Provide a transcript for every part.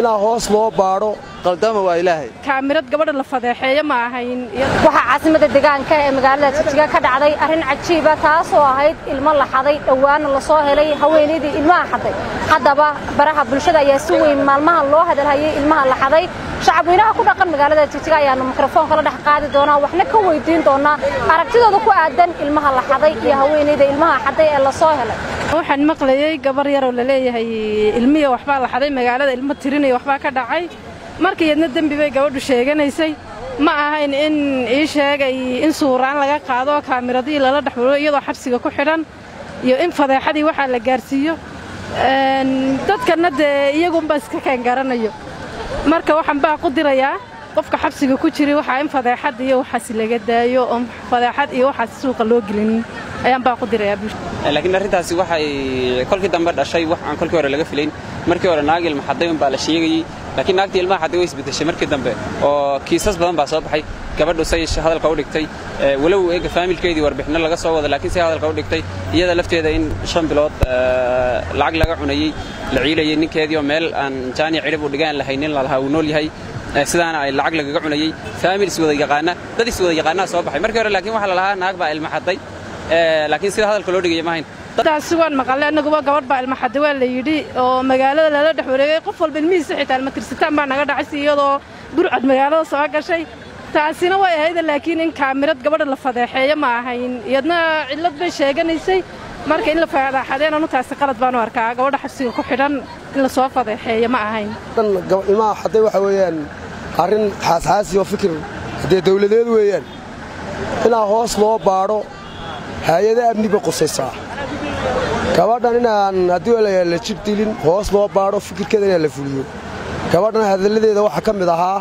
inaa hoos loo baadho qaldama waa ilaahay kaamirad gabadha la fadeexeeyo ma ahayn waxaa caasimada deegaanka ee magaalada jigjiga ka dhacday arrin cajiiba taasoo ahayd ilmo la xaday dhowaana lasoo helay haweenaydii ilmaha xaday haddaba baraha bulshada ayaa si weyn maalmaha loo hadalhayay ilmaha la xaday shacabweynaha ku dhaqan magaalada jigjiga ayaanu mikrofoonka la dhex qaadi doonaa waxna ka weydiin doonaa aragtidooda ku aadan ilmaha la xaday iyo haweenayda ilmaha xaday ee lasoo helay waxaan maqlayey gabar yaroo laleeyahay ilmiya waxbaa la xaday magaalada ilmo tirinaya waxbaa ka dhacay markii yadna dembi bay gabadhu sheeganaysay ma ahayn in ii sheegay in suuraan laga qaado kaamiradii lala dhexwalo iyadoo xabsiga ku xidhan iyo in fadeexadii waxaa la gaarsiiyo dadkanna dee iyagunba iska keen garanayo marka waxaan baa ku dirayaa qofka xabsiga ku jiri waxaa in fadeexad iyo waxaas laga daayo oo fadeexad iyo waxaas suuqa loo gelinin ayaan baa ku dirayaa laakiin arrintaasi waxay kolkii dambe dhashay wax aan kolkii hore laga filayn markii hore naag ilma xaday un baa la sheegayey laakiin naagtii ilmaha xaday way isbedeshay markii dambe oo kiisas badan baa soo baxay gabadhu say hadalka u dhigtay walow eega faamilkeedii warbixinno laga soo wada laakiin say hadalka u dhigtay iyada lafteeda in shan bilood lacag laga cunayey la ciilayey ninkeedii oo meel aan jaaniya cidhib u dhigaan lahaynin lalahaa uu nool yahay sidaana ay lacag lagaga cunayey faamil iswada yaqaana dad iswada yaqaanaa soo baxay markii hore laakiin waxaa la lahaa naag baa ilma xaday laakiin sida hadalka loo dhigaya maahayn taasi waan maqalay annaguba gabadh baa ilma xaday waa la yidhi oo magaalada lala dhex wareegay qof walba ilmihiisa xitaa ilma tirsitaan baa naga dhacay si iyadoo burcad magaalada soo gashay taasina way ahayda laakiin in kaamirad gabadha la fadeexeeyo ma ahayn iyadna cillad bay sheeganaysay marka in la fadeexadeen anu taasi qalad baanu arkaa gabadha xabsiga ku xidhan in la soo fadeexeeyo ma ahayn ilmaha xaday waxa weeyaan arrin xaasxaasi oo fikir haddee dawladeed weeyaan inaa hoos loo baadho hay-ada amni bay qusaysaa gabadhan inaan haddii la la jib dilin hoos loo baadho fikirkeeda inaan la fuliyo gabadhan hadalladeeda waxaa ka mid ahaa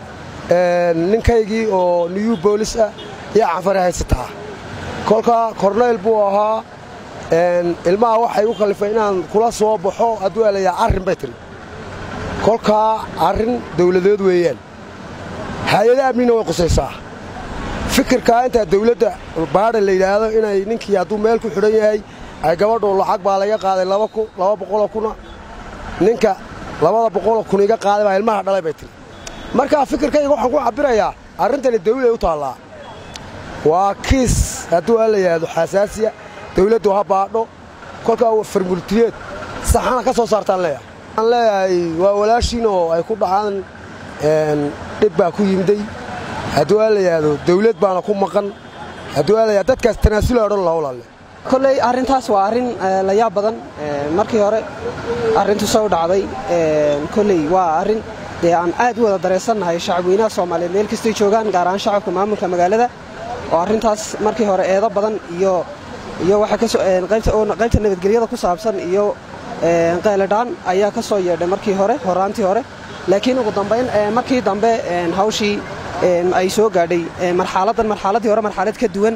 ninkaygii oo niyuu boolis ah iyo canfare haysataa kolkaa kornayl buu ahaa ilmaha waxay u kallifay inaan kula soo baxo hadduu alayaa arrin bay tiri kolkaa arrin dawladeed weeyaan hay-ada amnina way qusaysaa fikirkaa intaa dawladda baadha la yidhaahdo inay ninkii hadduu meel ku xidhan yahay ay gabadhu lacag baa laga qaaday laba boqoloo kuna ninka labada boqoloo kun iga qaaday baa ilmaha dhalay bay tiri markaa fikirkayga waxaan ku cabbirayaa arrintani dawladay u taallaa waa kiis hadduu aan la yidhaahdo xasaasiya dawladdu ha baadho kolkaa farmultiyeed saxana ka soo saartaan leeyahay waxaan leeyahay waa walaashiin oo ay ku dhacaan dhib baa ku yimiday hadduu aan la yidhaahdo dawlad baana ku maqan hadduu aan la yidhahdo dadkaas tanaasula odhan lahowlalle kolley arrintaas waa arrin la yaab badan markii hore arrintu soo dhacday kolley waa arrin dee aan aad u wada dareensannahay shacabweynaha soomaaliyeed meel kastay joogaan gaar ahaan shacabka maamulka magaalada oo arrintaas markii hore eedo badan iyo iyo qaybta nabadgelyada ku saabsan iyo qayladhaan ayaa ka soo yeedhay markii hore horaantii hore laakiin ugu dambayn markii dambe hawshii ay soo gaadhay marxaladdan marxaladdii hore marxalad ka duwan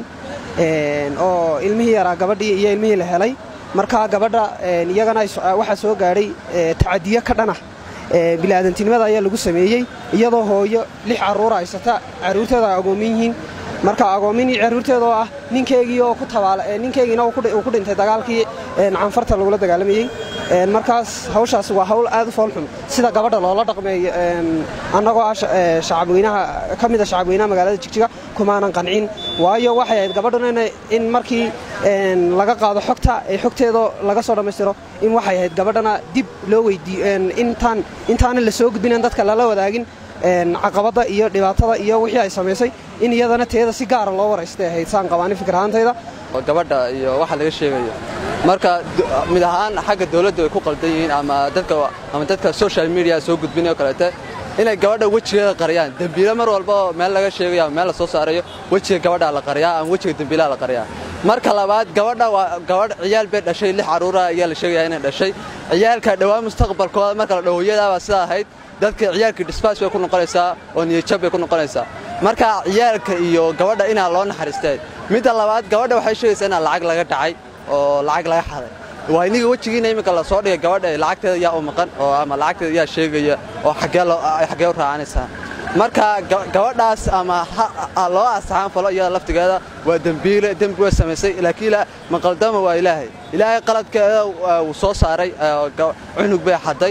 oo ilmihii yaraa gabadhii iyo ilmihii la helay markaa gabadha iyagana waxaa soo gaadhay tacadiyo ka dhanah bilaadantinimada ayaa lagu sameeyey iyadoo hooyo lix carruura haysata carruurteeda ay agoomin yihiin marka agoominii carruurteeda oo ah ninkeygii oo ku tabaala ninkeygiina uu ku dhintay dagaalkii canfarta lagula dagaalamayey markaas hawshaas waa hawl aad u foolxun sida gabadha loola dhaqmeeyo annagoo ah shacabweynaha ka mida shacabweynaha magaalada jigjiga kumaanan qancin waayo waxay ahayd gabadhuna in markii laga qaado xogta ee xogteeda laga soo dhammaystiro in waxay ahayd gabadhana dib loo weydiiyo intaan intaana la soo gudbinan dadka lala wadaagin caqabadda iyo dhibaatada iyo wixii ay samaysay in iyadana teeda si gaara loo waraystay ahayd saan qabaani fikir ahaantayda gabadha iyo waxa laga sheegayo marka mid ahaan xagga dawladdu ay ku qaldan yihiin ama dadka ama dadka social media soo gudbinayo kaleete inay gabadha wejigeeda qariyaan dembiile mar walba oo meel laga sheegayo ama meel la soo saarayo wejiga gabadha la qariyaa ama wejiga dembiilaha la qariyaa marka labaad gabadha waa gabadh ciyaal bay dhashay lix carruura ayaa la sheegayaa inay dhashay ciyaalka dhowaan mustaqbalkooda marka la dhowooyadaabaa sida ahayd dadka ciyaalkii disbaas bay ku noqonaysaa oo niyajab bay ku noqonaysaa marka ciyaalka iyo gabadha inaa loo naxariisteen midda labaad gabadha waxay sheegaysaa inaa lacag laga dhacay oo lacag laga xaday waa iniga wejigiina iminka la soo dhigay gabadha lacagteeda yaa u maqan oo ama lacagteeda yaa sheegaya oo xaggee u raacanaysaa marka gabadhaas ama loo asaxaan falo iyada laftigeeda waa dembiile dembi way samaysay laakiin maqaldama waa ilaahay ilaahay qaladkeeda wuu soo saaray cunug bay xaday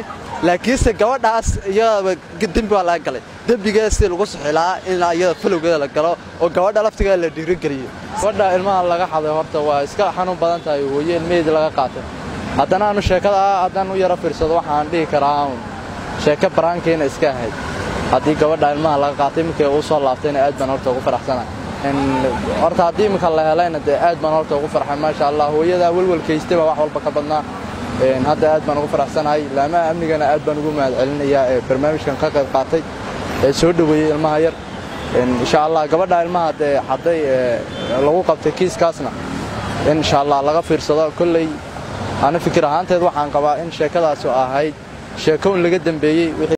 laakiinse gabadhaas iyadaba dembi waa laga galay dembigeeda si lagu suxilaa in iyada falowgeeda la galo oo gabadha laftigeeda la dhiirigeliyo gabadha ilmaha laga xaday horta waa iska xanuun badan tahay hooye ilmaheedi laga qaatay haddana aanu sheekada haddaan u yaro fiirsado waxaan dhihi karaa un sheeko baraankeena iska ahayd haddii gabadha ilmaha laga qaatay iminka uu soo laabtayna aad baan horta ugu faraxsanahay horta haddii iminka la helayna dee aad baan horta ugu farxay maasha allah hooyadaa welwelkaystay baa wax walba ka badnaa hadda aad baan ugu faraxsanahay laamaha amnigana aad baan ugu mahad celinayaa ee barnaamijkan ka qayb qaatay ee soo dhoweeyey ilmaha yar insha allah gabadha ilmaha dee hadday lagu qabtay kiiskaasna in insha allah laga fiirsado kolley ana fikir ahaanteed waxaan qabaa in sheekadaasi ahayd sheeko un laga dambeeyey